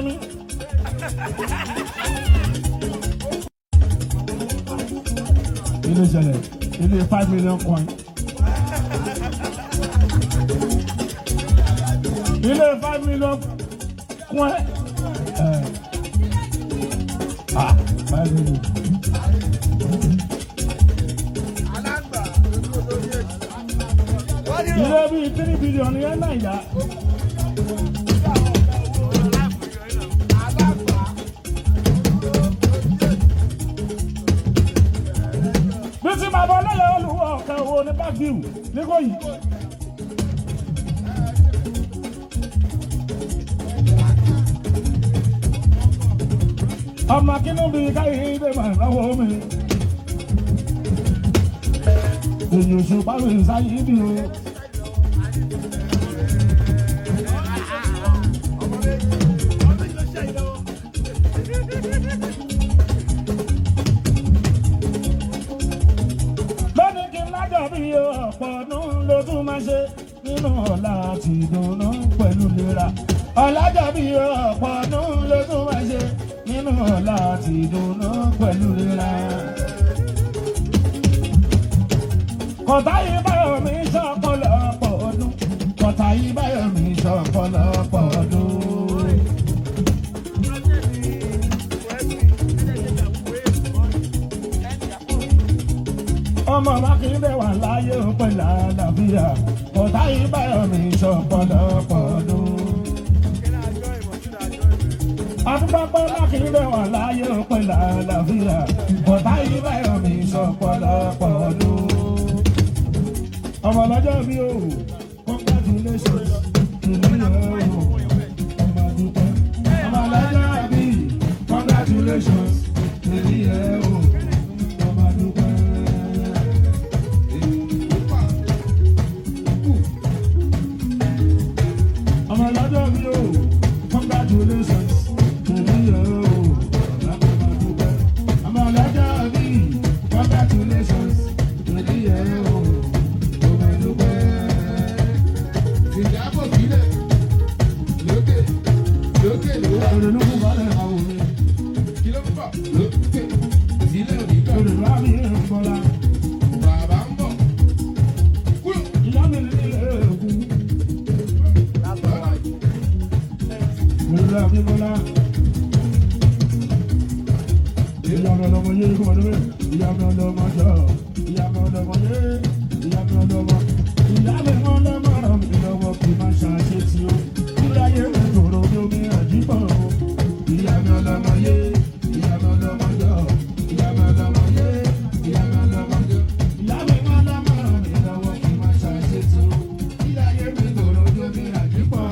sinmi. ilé ìṣẹ̀lẹ̀ ilé five million coin. ilé five million coin. ẹ̀ ah five million. ilé bíi three billion yẹn náà yá. bí tí bàbá ọlọ́yà olùwọ̀ ọ̀kan wo ní bágíù nígbòyí. ọmọ kínú bíi káyé ilé mà lọ́wọ́ mi. èyí oṣù báwo ìsáyé bí o. lónìí kí n lájọ bí ọ̀pọ̀ ọdún ló tún máa ṣe nínú ọ̀la àti ìdùnnú pẹ̀lú ìlera. ọ̀làjọ bí ọ̀pọ̀ ọdún ló tún máa ṣe nínú ọ̀la àti ìdùnnú pẹ̀lú ìlera. kọ̀tà yìí báyọ̀ mi ṣọ̀pọ̀lọpọ̀ ọdún. kọ̀tà yìí báyọ̀ mi ṣọ̀pọ̀lọpọ̀ ọdún. ọmọ mákindé wà láyé pẹ̀lú àlàáfíà kọ̀tà yìí báyọ̀ mi ṣọ̀pọ̀lọpọ̀ ọdún. Adúgbàpọ̀ mákindé wà láyé pẹ̀lú àlàáfíà kọ̀tà yìí báyọ̀ mi ṣọ̀pọ̀lọpọ̀ ọdún. ọmọ lọ́jọ́ bí o congratulations ìlú yẹn o ọmọ dúpẹ́. ọmọ lọ́jọ́ bí congratulations ìlú yẹn o ọmọ dúpẹ́. ọmọ lọ́jọ́ bí o congratulations ìlú yẹn o ọmọ dúpẹ́. ọmọ lọ́jọ́ bí congratulations ìlú yẹn o ọmọ dúpẹ́. ìjábọ̀ sílẹ̀ lókè lókè ló wà Òrònú kò bá lẹ̀ máa wò mí. kí ló ń bọ̀ lókè sílẹ̀ òdìgbà Òrònú á bí ń bọ́lá. bàbá ń bọ̀ kúrò Ìyá mi ní ilé èkú. bàbá Òrònú á bí bọ́lá. Ìyá mi ọlọ́mọ yé kó wọlé. Ìyá mi ọlọ́mọ jọ. Ìyá mi ọlọ́mọ yé. Ìyá mi ọlọ́mọ. Ìyá mi ọlọ́mọ ràn mí lọ́wọ́ kí n má ṣàṣe tí ó. Kúláyé mi tòrò bí omi àjíbọ̀. Ìyá mi ọlọ́mọ yé. Ìyá mi ọlọ́mọ jọ. Ìyá mi ọlọ́mọ yé. Ìyá mi ọlọ́mọ jọ. Ìyá mi ọlọ́mọ ràn mí lọ́wọ́ kí n má ṣàṣe tí ó. Kúláyé mi tòrò bí omi àjíbọ̀.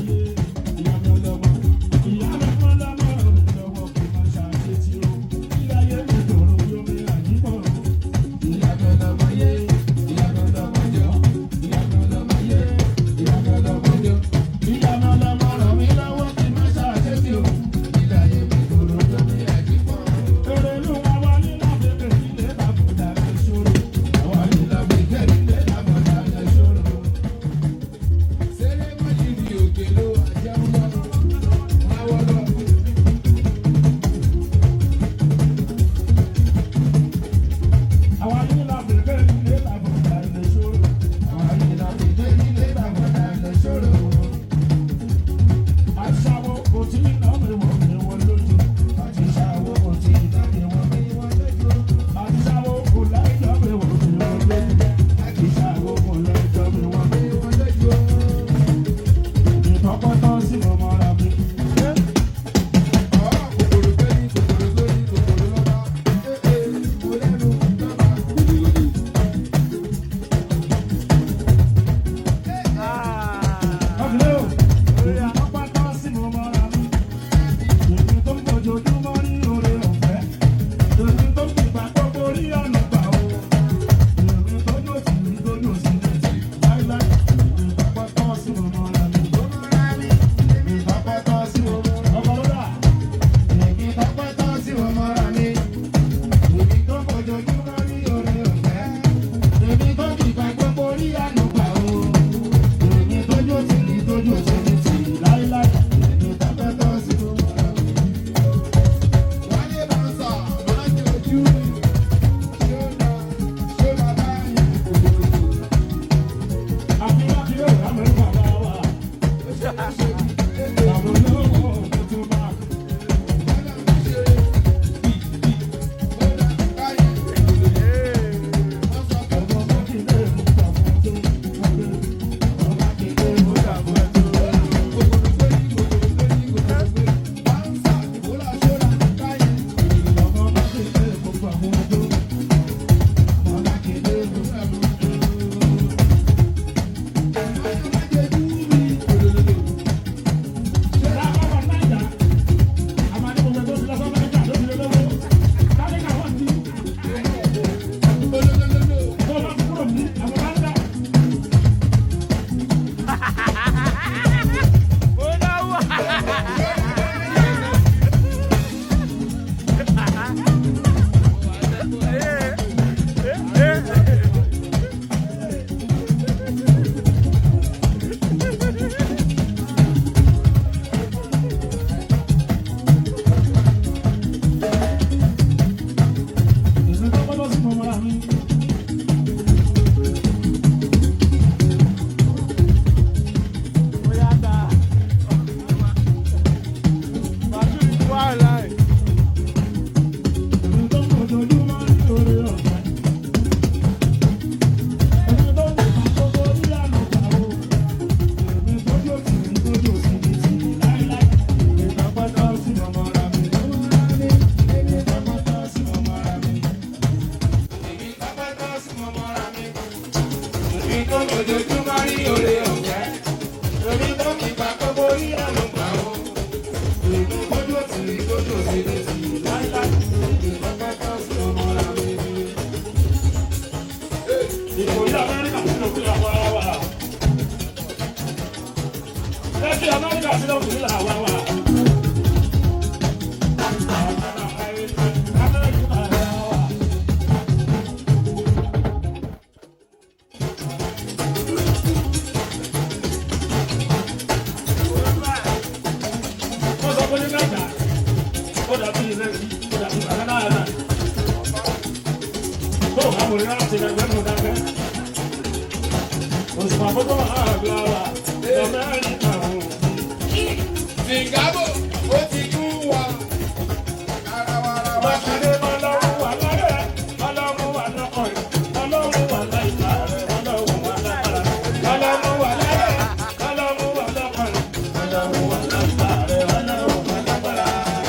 Ìyá lórí ọ̀fẹ́. Èmi tó kí pa gbogbo yíyá ló gbà ó. Èmi kójú òtì rí kójú òtì rí sí i láíláí. Ìgbà pátá sí ọmọ ra mi. Ìkòyí Amẹ́ríkà sí ló fi àwa wà. Lẹ́kì Amẹ́ríkà sí ló fi àwa wà. Amẹ́ríkà wà. Wọ́n sọ pé ní mẹ́ta, ó dàbí ilé rí, ó dàbí bàbá náà náà. Tó o bá wọlé láti ẹgbẹ́ mú dákẹ́. Òṣùpá gbogbo àgbà wa, Amẹ́ríkà wò. Sìngábò ó ti kún wa. Arawarawara. Mákindé ọlọ́run wà lọ́rẹ̀, ọlọ́run wà lọ́kọ̀ọ̀yìn, ọlọ́run wà láìka rẹ̀, ọlọ́run wà lágbára. Ọlọ́run wà lọ́rẹ̀, ọlọ́run wà lọ́kọ̀ọ̀yìn, ọlọ́run wà láìka rẹ̀, ọlọ́run wà lágbára.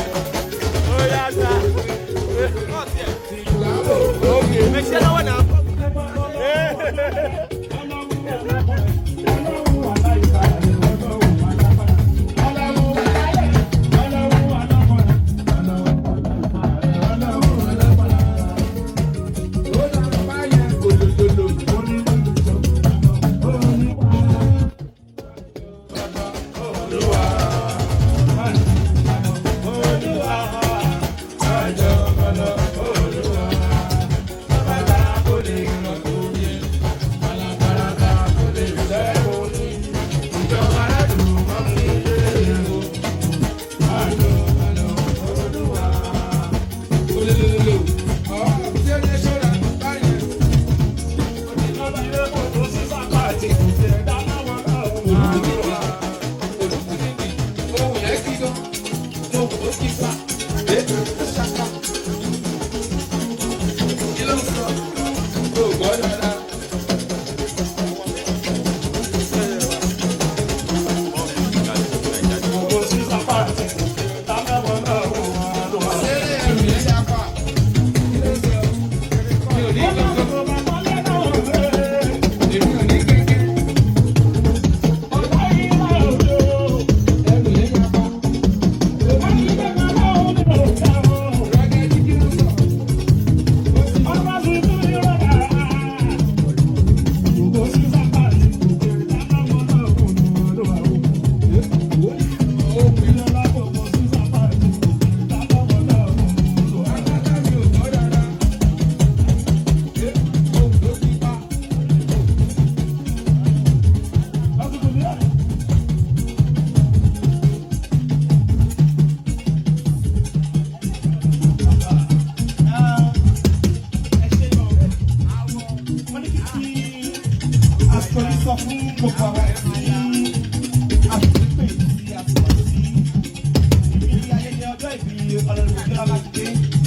sọ fún gbogbo àwọn tí a ti pè sí àtìmọ́ sí ibi ayẹyẹ ọjọ́ ìbí ọlọ́run ìjọba mákindé.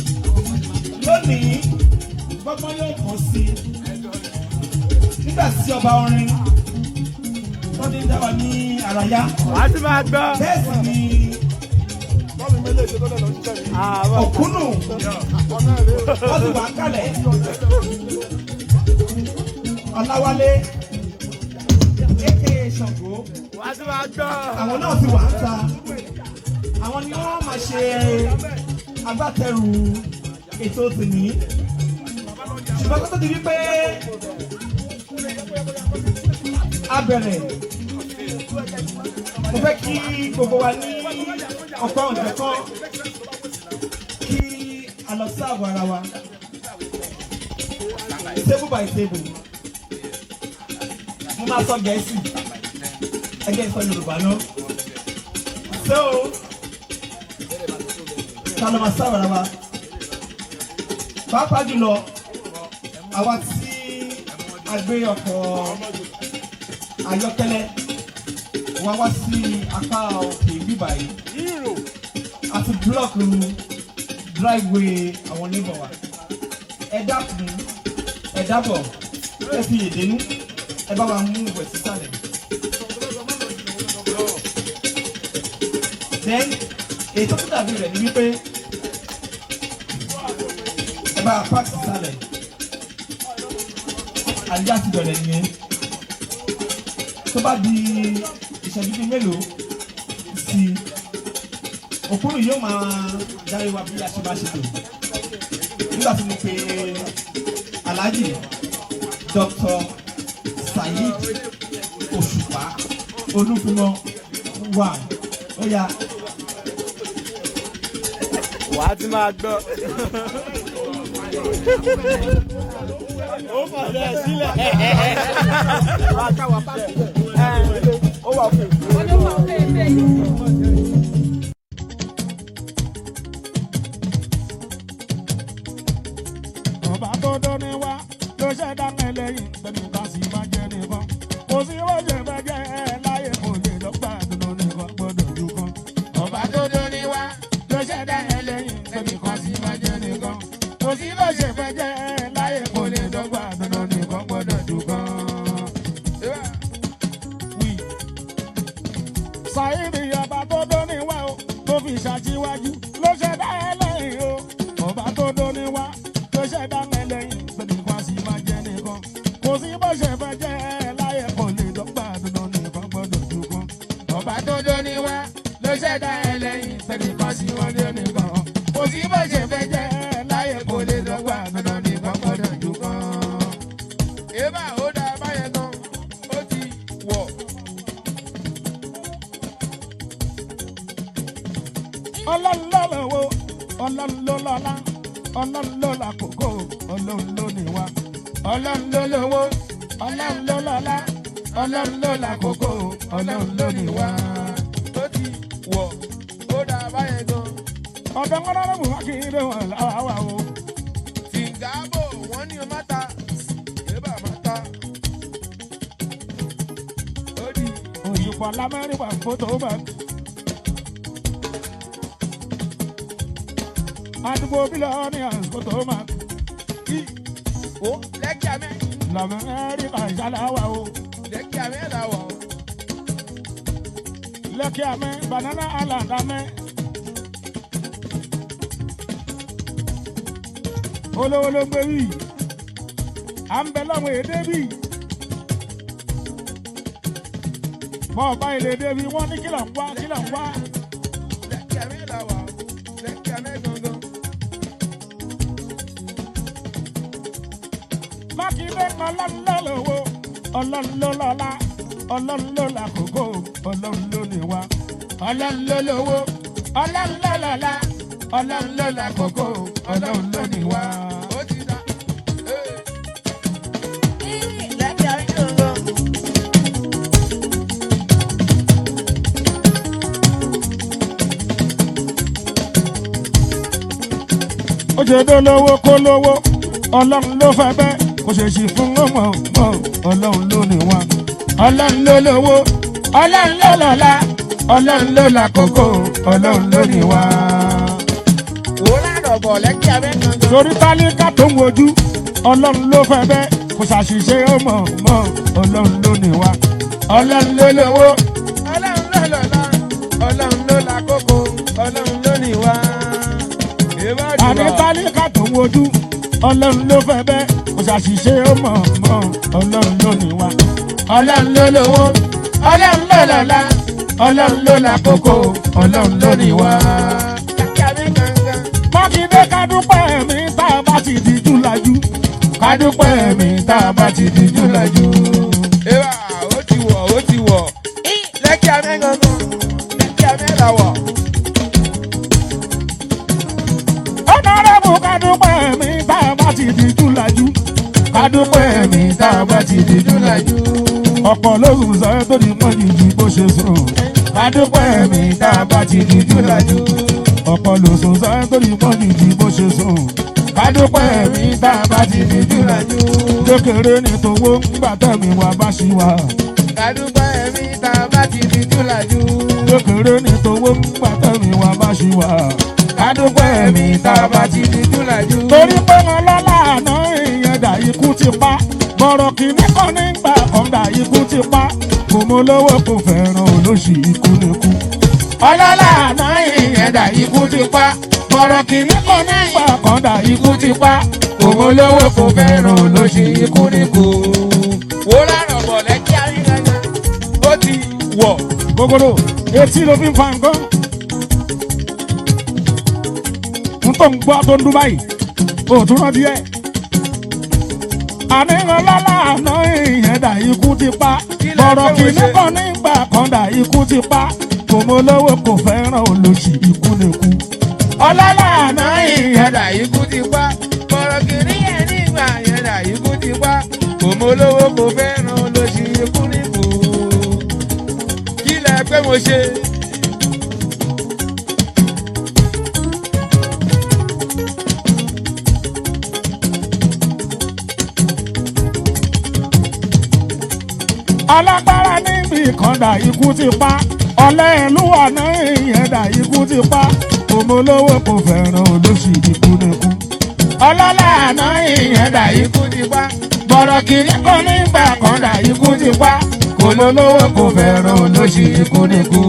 Lónìí, gbọ́gbọ́n yóò kàn sí nígbà tí ọba orin tó ní dá wa ní àràyá. wàá ti máa gbọ́. Bẹ́ẹ̀ sì ni òkúnnù wọ́n ti wà ń kalẹ̀. Ọláwálé aka Ṣàngó wàá ti máa gbọ́. àwọn náà ti wà ń ta àwọn ni wọ́n máa ṣe agbátẹrù ètò tèmí ṣùgbọ́n tó tó di wípé a bẹ̀rẹ̀ mo fẹ́ kí gbogbo wa ní ọ̀pọ̀ ọ̀jọ̀kan kí a lọ sí àgọ́ ara wa table by table mo máa sọ gẹ̀ẹ́sì ẹgbẹ́ ìsọ yorùbá náà so ta ló máa sábà wa pàápàá jùlọ àwa tí a gbé ọkọ̀ ayọ́kẹ́lẹ́ wá wá sí apá òkè bíbá yìí àti búlọ́ọ̀kì driveway àwọn oníbọ̀ wa ẹ dákun ẹ dábọ̀ ẹ fi èdènú ẹ bá wa mú ìwẹ̀ sísàlẹ̀. then ètò tó dàbí rẹ̀ ni wípé ẹ bá park sísàlẹ̀ àdíjà ti bẹ̀rẹ̀ nìyẹn tó bá di ìṣẹ́jú bíi mélòó sí i òkúrú yóò máa darí wa bí a ṣe bá ṣe tò nígbà tí mo pe alhaji dr saheed òṣùpá olúfimọ wà ó yá wà á ti máa gbọ́. ó fàlẹ́ sílẹ̀. wà á káwà bá sílẹ̀. ó wà fún un. ọba tó dóni wá ló ṣẹ̀dá ẹlẹ́yìn tẹnìkan sì máa jẹ nìkan kò sí wọ́jẹ̀ fẹ́jẹ́ ẹ láyé kò lè lọ́gbà dúró nìkan gbọ́dọ̀ jù kan. ọba tó dóni wá ló ṣẹ̀dá ẹlẹ́yìn tẹnìkan sì máa jẹ nìkan kò sí wọ́jẹ̀ fẹ́jẹ́ ẹ láyé kò lè lọ́gbà dúró nìkan gbọ́dọ̀ jù kan. Wí. Sàyídì ọba tó dóni wá o tó fi ṣàtiwájú ló ṣẹ̀dá ẹlẹ́yìn o ọba tó dóni wá ló ṣẹ̀dá ẹlẹ́yìn tẹnìkan sì máa jẹ nìkan kò sí bó ṣe fẹ́ jẹ́ láyé kò lè dọ́gba dandan nìkan gbọ́dọ̀ jù kan. ọba tó dóni wá ló ṣẹ̀dá ẹlẹ́yìn tẹnìkan sì máa jẹ nìkan kò sí bó ṣe fẹ́ jẹ́ láyé kò lè dọ́gba dandan nìkan gbọ́dọ̀ jù kan. Eba ó dá báyẹn gan, ó ti wọ̀. ọlọ́run ló lọ́wọ́ ọlọ́run ló lọ́lá ọlọ́run ló làkókò ọlọ́run ló níwá ọlọ́run ló lọ́wọ́ ọlọ́run ló lọ́lá ọlọ́run ló làkókò ọlọ́run ló níwá. Ó ti wọ̀, ó dá báyẹn gan. ọ̀dọ́ ńlọ́rọ̀ mú wákìlì wọn láwa o. Tìǹgàbò wọ́n ní o má ta, Eba má ta. Ó di òyìnbó lamẹ́ríkà fótó bá. àdúgbò bílíọ̀nù àsìkò máa ó lẹ́kì àmẹ́, lamẹ́ríkà ìṣàlàwà o. lẹ́kì àmẹ́ là wọ̀. lẹ́kì àmẹ́ banana island àmẹ́. olówó ló gbé wí à ń bẹ lọ́wọ́ èdè bí. bọ́ọ̀ bá ilé débi wọ́n ní kílọ̀ ń wá kílọ̀ ń wá. Lẹ́kì àmẹ́ là wọ̀, lẹ́kì àmẹ́ gangan. mákindé ọlọ́run ló lówó ọlọ́run ló lọ́lá ọlọ́run ló làkókò ọlọ́run ló níwá ọlọ́run ló lówó ọlọ́run ló lọ́lá ọlọ́run ló làkókò ọlọ́run ló níwá. Ó ti dá. Ee. ó ṣe dó lówó kó lówó ọlọ́run ló fẹ́ bẹ́ẹ̀ kò ṣe ṣì fún ọmọ ọmọ ọlọ́run ló níwá ọlọ́run ló lówó ọlọ́run ló lọ́lá ọlọ́run ló làkókò ọlọ́run ló níwá. Wò ládọ̀ bọ̀ lẹ́kì àmẹ́ gangan. torí tálíkà tó ń wojú ọlọ́run ló fẹ́ bẹ́ẹ̀ kò ṣàṣìṣe ọmọ ọmọ ọlọ́run ló níwá ọlọ́run ló lówó Ọlọ́run ló lọ́lá, Ọlọ́run ló lákòókò, Ọlọ́run ló níwá. Eba àní jùlọ. tálíkà tó ń wojú ọlọ́run ló fẹ́ bẹ́ẹ̀ kò ṣàṣìṣe ọmọ ọmọ ọlọ́run ló níwá ọlọ́run ló lówó ọlọ́run ló lọ́lá ọlọ́run ló lákòókò ọlọ́run ló níwá. Lẹ́kì àmẹ́ gangan. mákindé kádúpẹ́ mi tá a bá ti di júlájú kádúpẹ́ mi tá a bá ti di júlájú. Eba ó ti wọ̀, ó ti wọ̀. Lẹ́kì àmẹ́ gangan. Lẹ́kì àmẹ́ là wọ̀. ọ̀nàrẹ́bù kádúpẹ́ mi tá a bá ti di júlájú kádúpẹ́ mi tá a bá ti di júlájú. ọ̀pọ̀ lóhùn sọ tó di mọ́jú ju bó ṣe sùn kádúpẹ́ mi tá a bá ti di júlájú. ọ̀pọ̀ lóhùn sọ tó di mọ́jú ju bó ṣe sùn kádúpẹ́ mi tá a bá ti di júlájú. kékeré ní towó ńgbà tẹ̀mí wa bá ṣì wà. Kàdúpẹ́ mi tá a bá ti di júlájú. kékeré ní towó ńgbà tẹ̀mí wa bá ṣì wà. kádúpẹ́ mi tá a bá ti di júlájú. torí pé wọn lọ́la àná ìyẹn dà ikú ti pa bọ̀rọ̀ kìíní kan nígbà kan dà ikú ti pa kò mọ lówó kò fẹ́ràn olóṣì ikú nìkú. ọlọ́lá àná ìyẹn dà ikú ti pa bọ̀rọ̀ kìíní kan nígbà kan dà ikú ti pa kò mọ lówó kò fẹ́ràn olóṣì ikú nìkú. Wò ládọ̀ bọ̀ lẹ́kì àmẹ́ gangan. wọ̀ gogoro etí ló fi ń fa nǹkan. n tó ń gbọ́ tó ń dún báyìí òtún náà díẹ̀. àníyàn lálá àná ìyẹn dà ikú ti pa bọ̀rọ̀ kìíní kan nígbà kan dà ikú ti pa kò mọ olówó kò fẹ́ràn olóṣì ikú lè kú. ọlọ́lá àná ìyẹn dà ikú ti pa bọ̀rọ̀ kìíní yẹn nígbà yẹn dà ikú ti pa kò mọ olówó kò fẹ́ràn olóṣì ikú nìkú. kí lẹ pé mo ṣe. alágbára níbi ìkàndà ikú ti pa ọ̀lẹ́ ìlú àná ìyẹn dà ikú ti pa ọmọ olówó kò fẹ́ràn olóṣì ikú nìkú. ọlọ́lá àná ìyẹn dà ikú ti pa bọ̀rọ̀ kìíní kan nígbà kan dà ikú ti pa ọmọ olówó kò fẹ́ràn olóṣì ikú nìkú.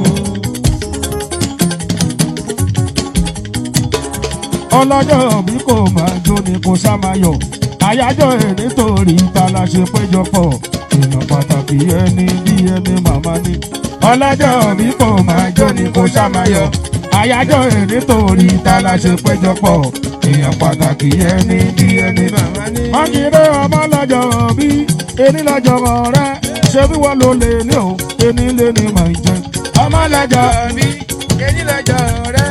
ọlọ́jọ́ bí kò máa jó ni kò sá máa yọ̀ àyájọ́ ẹ̀ nítorí ta la ṣe péjọpọ̀ èèyàn pàtàkì ẹni bí ẹni màmá ni. ọlọ́jọ́ bí kò máa jó ni kò sá máa yọ̀ àyájọ́ ẹ̀ nítorí ta la ṣe péjọpọ̀ èèyàn pàtàkì ẹni bí ẹni màmá ni. wọ́n kì í rẹ́ ọmọ lọ́jọ́ bí ẹni lọ́jọ́ rẹ̀ ṣé bí wọ́n ló lè ní o ẹni lè ní màá jẹ. ọmọ lọ́jọ́ bí ẹni lọ́jọ́ rẹ.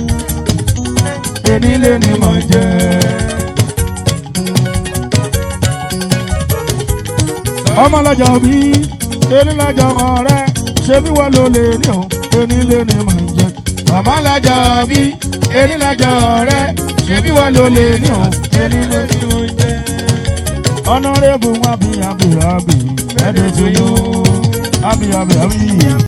ẹni lè ní màá jẹ. ọmọ lọ́jọ́ bí ẹni lọ́jọ́ rẹ̀ ṣé bí wọ́n ló lè ní o ẹni lè ní màá jẹ. ọmọ lọ́jọ́ bí ẹni lọ́jọ́ rẹ̀ ṣé bí wọ́n ló lè ní o ẹni lè ní màá jẹ. honourable wabi abi abi ẹ̀ẹ́dẹ̀ tó yó abi abi abi.